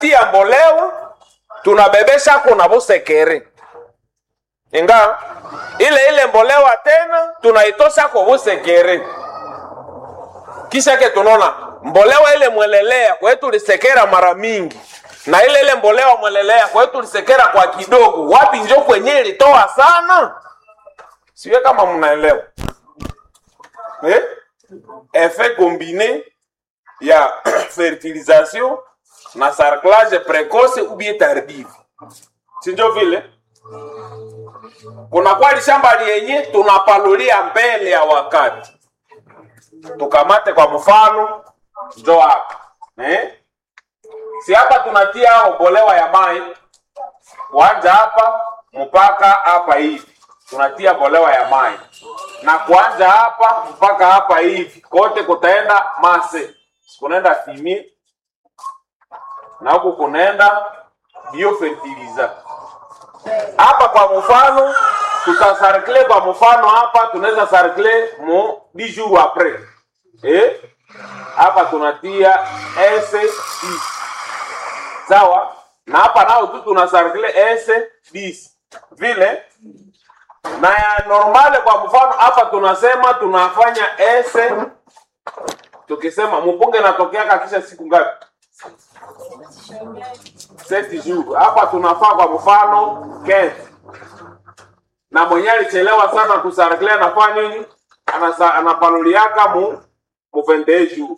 tia mbolewa tunabebesha kuna busekere inga ile ile mbolewa tena tunaitosha kwa busekere kisha ke tunaona mbolewa ile mwelelea kwa hiyo tulisekera mara mingi na ile ile mbolewa mwelelea kwa hiyo tulisekera kwa kidogo wapi njo kwenye ilitoa sana siwe kama mnaelewa eh? effet combiné ya fertilisation na sarclage précoce ou bien tardive sinjo vile kuna kwali shamba liyenye tunapalulia mbele ya wakati tukamate kwa mfano njo hapa eh? si hapa tunatia obolewa ya mai kuanja hapa mpaka hapa hivi tunatia bolewa ya mai na kuanja hapa mpaka hapa hivi kote kutaenda mase kunaenda fimi na huku kunaenda biofertiliza hapa kwa mfano tutasarkle kwa mfano hapa tunaweza sarkle mu 10 jours après eh hapa tunatia s sawa na hapa nao tu tunasarkle s 10 vile na ya normale kwa mfano hapa tunasema tunafanya s tukisema mpunge natokeaka kisha siku ngapi seti jours hapa tunafaa kwa mfano kete na mwenye alichelewa sana kusarkle anafanya nini Anasa, anapanuliaka mu mu 21 jours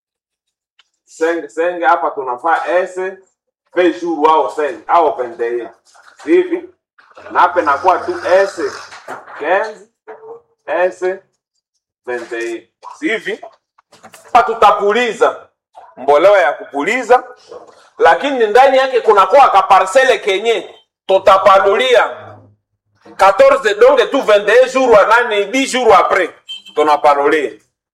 senge senge hapa tunafaa s 20 jours au senge au 21 hivi na hapa inakuwa tu s 15 s 21 hivi hapa tutapuliza mbolewa ya kupuliza lakini ndani yake kunakuwa kaparsele kenye tutapalulia 14 donge tu 21 jours anani 10 jours après tunapalulia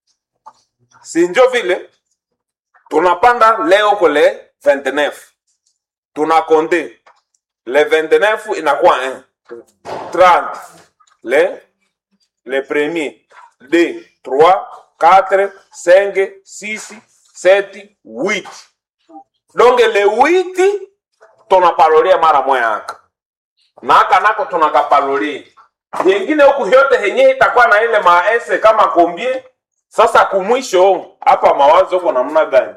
si njo vile tunapanda leo kule 29 tunakonde le 29 inakuwa 1 30 le le premier 2 3 4 5 6 7 8 donc le 8 tunapalolia mara moya aka na aka nako tunakapalolia yengine huku yote henye itakuwa na ile maese kama kombie sasa kumwisho hapa mawazo huko namna gani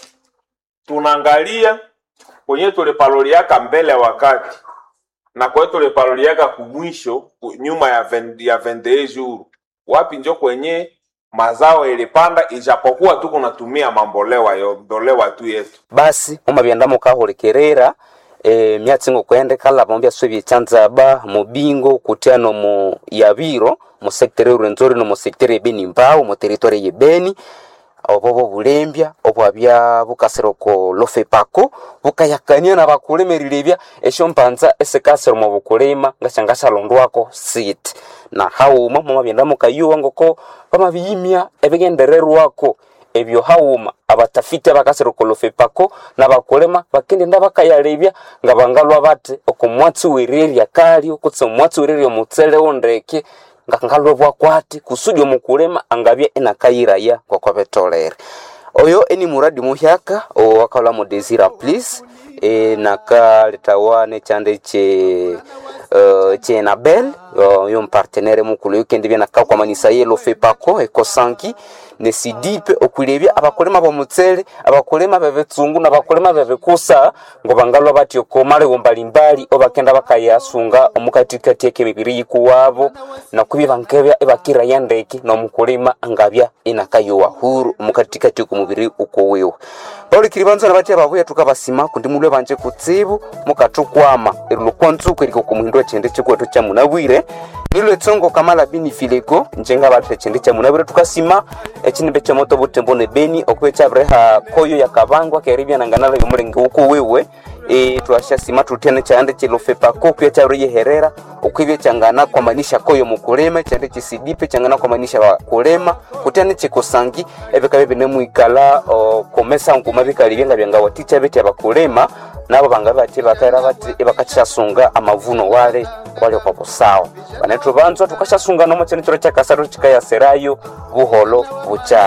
tunaangalia kwenye tulipaloliaka mbele ya wakati na kwenye tulipaloliaka kumwisho ku- nyuma ya 20 ya 21 jours wapi njo kwenye mazao ilipanda ijapokuwa tu kunatumia mambolewa yo mbolewa tu yetu basi omabyenda mukahulikerera e, myatsi ngokwendekala vamo byaswe byechanzaba mubingo kutyano mu yabiro mu sektere urwenzori no mu sektere ebeni mbao mu territory yebeni obo bo bulembya obwabya bukasiro ko lofepako bukayakania na bakulemerilebya esyo mpanza esikasiro mu bukulima ngashangashalondwako sit na hauma mumabyenda mukayuwa ngoko bamabiyimya ebigendererwako ebyo hauma abatafiti abakasirikolofepako nabakulema bakendenda bakayalebya nga bangalwa bate okomwatsi wererya kalyo kutse omwatsi wererya omutsele wondeke nga ngalwe bwakwati kusudi omukulema angabya enakayiraya ngokwabetolere oyo eni muradi muhyaka owakala mu desira please e, nakaletawa nechande che uh, chenabel uh, yo mpartenere mukulu yokendebya nakakwamanisa yelo fepako ekosanki nesidipe okwilebya abakulema bomutsele abakulema bebetsungu nabakulema bebekusa ngo bangalwa batyo komalego mbalimbali obakenda bakayasunga omukatikati ekemibiri yikuwabo nakubye bankebya ebakiraya ndeke nomukulima angabya inakayuwa huru omukatikati okumubiri ukuwiwe paulikiri banzana batya babuya tukabasima kundi mulwe banje kutsibu mukatukwama erilukwanzuku eriko kumuhindu echende chikwetu cha munabwire nilwe tsongo kamala bini filego njenga bathu echende cha munabwire tukasima echinimbe cha moto butembo ne beni okuba echabireha koyo yakabangwa keribya nanganala yomulingi ukuwiwe e, twashasima tutyane chande chilofepako kuya chabire yeherera okwibya changana kwamanisha koyo mukulema chande chisidipe changana kwamanisha bakulema kutyane chikusangi ebikabe binemwikala komesa nkuma bikalibya nga byanga waticha beti abakulema nabo banga bati bakaira bati ebakachasunga amavuno wale wale kwa busawa banethu banzwa tukashasunga nomo chene chiro chakasaro chikayaserayo buholo bucha